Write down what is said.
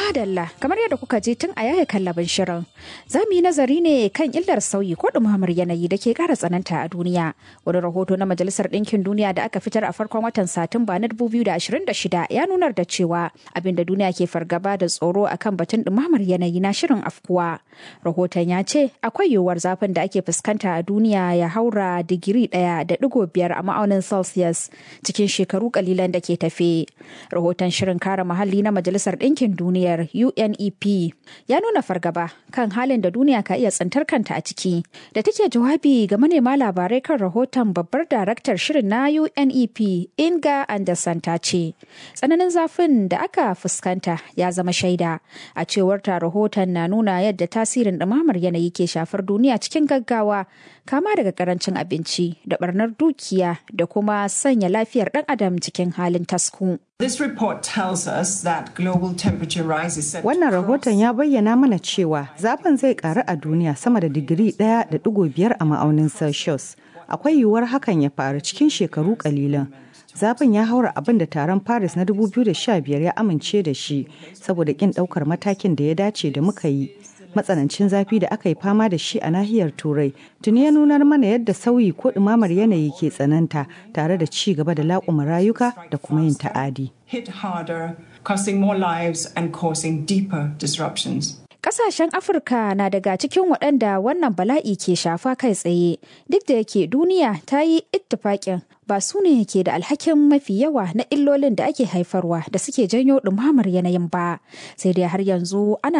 Madalla, kamar yadda kuka je tun a yaya kallabin shirin. Za mu yi nazari ne kan illar sauyi ko ɗumamar yanayi da ke ƙara tsananta a duniya. Wani rahoto na Majalisar Ɗinkin Duniya da aka fitar a farkon watan Satumba na 2026 ya nunar da cewa abin da duniya ke fargaba da tsoro akan batun ɗumamar yanayi na shirin afkuwa. Rahoton ya ce akwai yiwuwar zafin da ake fuskanta a duniya ya haura digiri ɗaya da ɗigo biyar a ma'aunin Celsius cikin shekaru kalilan da ke tafe. Rahoton shirin kare muhalli na Majalisar Ɗinkin Duniya duniyar UNEP ya nuna fargaba kan halin da duniya ka iya tsintar kanta a ciki. Da take jawabi ga manema labarai kan rahoton babbar daraktar shirin na UNEP Inga Anderson ta ce, tsananin zafin da aka fuskanta ya zama shaida. A cewar ta rahoton na nuna yadda tasirin ɗumamar yanayi ke shafar duniya cikin gaggawa kama daga karancin abinci da barnar dukiya da kuma sanya lafiyar ɗan adam cikin halin tasku. This report tells us that global temperature rise is set Wannan rahoton ya bayyana mana cewa zafin zai karu a duniya sama da digiri ɗaya da ɗigo biyar a ma'aunin Celsius. Akwai yiwuwar hakan ya faru cikin shekaru kalilan. Zafin ya haura abin da taron Paris na 2015 ya amince da shi saboda kin ɗaukar matakin da ya dace da muka yi. matsanancin zafi da aka yi fama da shi a nahiyar turai tuni ya nunar mana yadda sauyi ko ɗumamar yanayi ke tsananta tare da ci gaba da laƙuma rayuka da kuma yin ta'adi. hit harder, costing more lives and causing deeper disruptions. Kasashen Afirka na daga cikin waɗanda wannan bala'i ke shafa kai tsaye, duk da yake duniya ta yi ittifaƙin ba su ne ke da alhakin mafi yawa na illolin da ake haifarwa da suke janyo ɗumamar yanayin ba, sai dai har yanzu ana